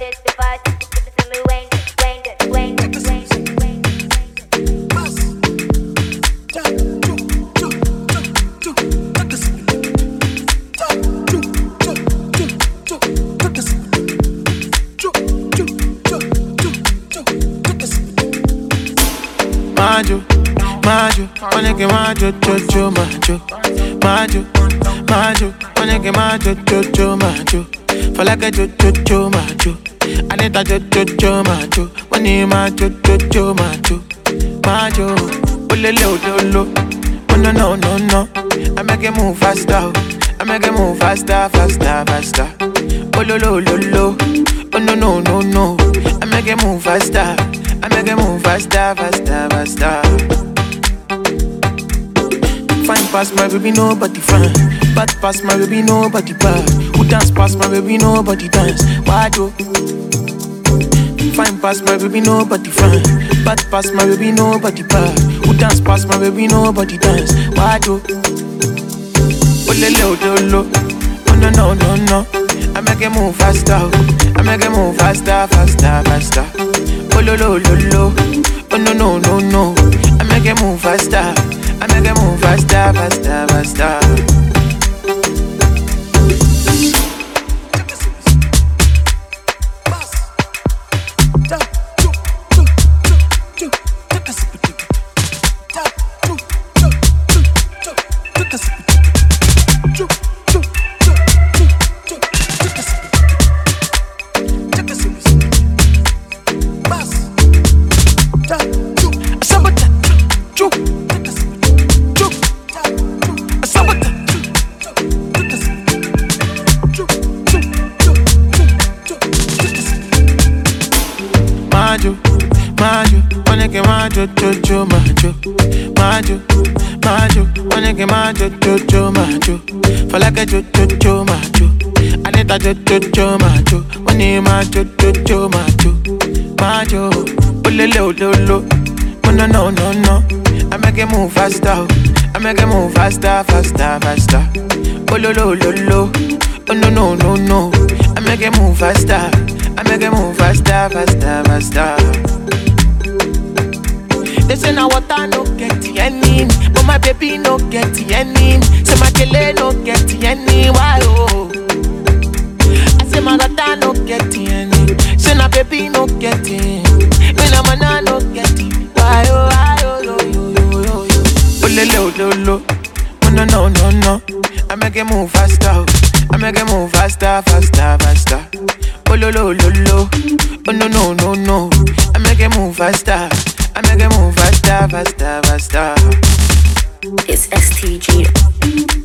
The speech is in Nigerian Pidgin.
this device. Listen me, Wayne, Wayne, Wayne, Wayne, Wayne. Majo, majo, onege majo, jojo, majo, majo, majo, onege majo, jojo, majo. For like a jojo, jojo, majo. Anita jojo, jojo, majo. Money majo, jojo, majo, majo. Olele ololo, oh no no no no. I make it move faster, oh. I make it move faster, faster, faster. Ololo ololo, oh no no no no. I make it move faster. I make it move faster, faster, faster. Fine past my baby, nobody fine. Bad past my baby, nobody bad. Who dance past my baby, nobody dance. Why do? Fine past my baby, nobody fine. Bad past my baby, nobody bad. Who dance past my baby, nobody dance. Why do? Olele odolo, oh no no no no. I make it move faster, oh. I make it move faster, faster, faster. Oh lo lo lo lo, oh no no no no. I make it move faster, I make it move faster, faster, faster. Majo, majo, onege majo, jojo, majo, majo, majo, onege majo, jojo, majo. For like a jojo, jojo, majo. Anita jojo, jojo, majo. Money majo, jojo, majo, majo. Olele ololo, oh no no no no. I make it move faster, oh. I make it move faster, faster, faster. Ololo ololo, oh no no no no. I make it move faster. I make it move faster, faster, faster. They say now water no get any, but my baby no get any. Say my kele no get any, why oh? I say my daughter no get any, say my baby no get any. Me na mana no get it, why oh, why oh, yo yo yo yo yo. Oh le le oh lo lo, oh no no no no. I make it move faster, oh. I make it move faster, faster, faster. Oh lo lo lo lo, oh no no no no. I make it move faster, I make it move faster, faster, faster. It's STG.